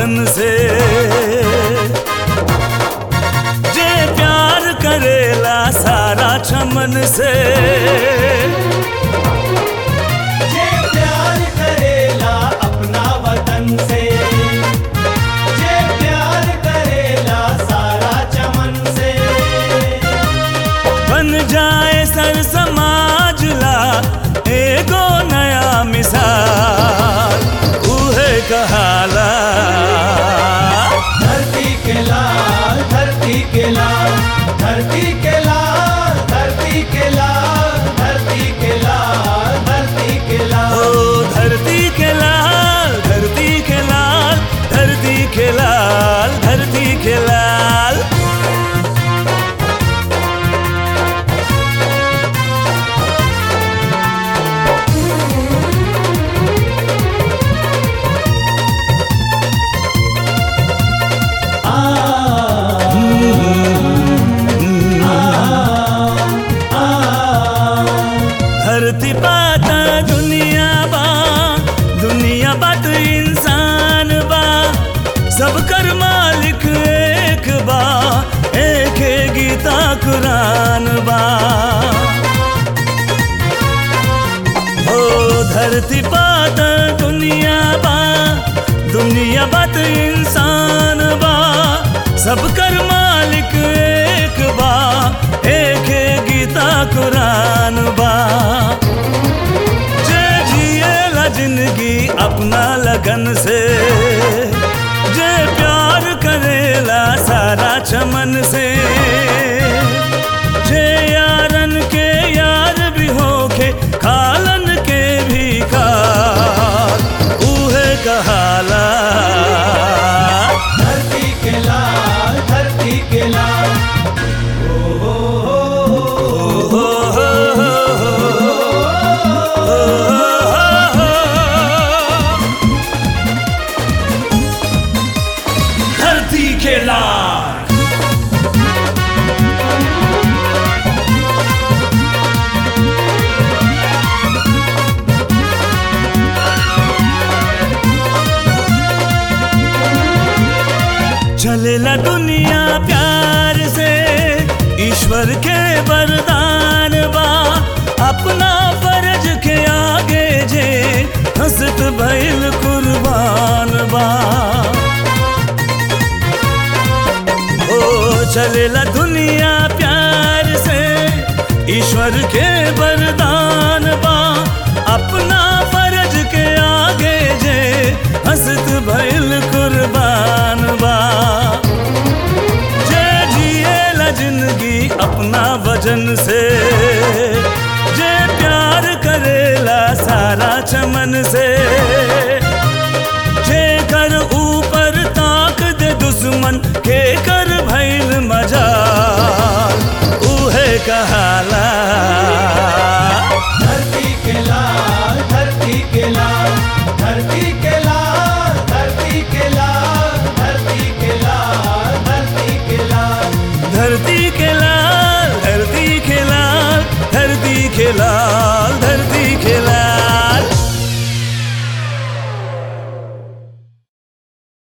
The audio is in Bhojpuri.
वतन से जे प्यार करेला सारा चमन से जे प्यार करेला अपना वतन से जे प्यार करेला सारा चमन से बन जाए सर समाज ला एगो नया मिसाल उहे कहाला धरती के लाल धरती के लाल धरती के लाल धरती के लाल धरती के लाल धरती के ओ लाल धरती के लाल धरती के लाल धरती के लाल धरती के लाल धरती बात दुनिया बा दुनिया बात इंसान बा सब कर मालिक एक बा एक है गीता कुरान बा ओ धरती बात दुनिया बा दुनिया बात इंसान बा सब कर मालिक एक बा एक है गीता कुरान बा जे जिएला जिंदगी अपना लगन से जे प्यार करेला सारा चमन से जे यारन के यार भी होके खालन के भी खाल उहे कहाला धरती के लाल धरती के लाल हो हो हो धरती के लाल चलेला दुनिया प्यार से ईश्वर के वरदान बा अपना फर्ज के आगे जे हंसत भइल कुर्बान बा ओ चलेला दुनिया प्यार से ईश्वर के वरदान बा अपना फर्ज के आगे जे हंसत भइल कुर्बान बा जे जिएला जिंदगी अपना वजन से जे प्यार करेला सारा चमन से जे कर ऊपर ताक दे दुश्मन के कर भइल मजाल उहे कहाला धरती के लाल धरती के लाल धरती के लाल धरती के लाल धरती के लाल धरती के लाल धरती के लाल धरती के लाल धरती के लाल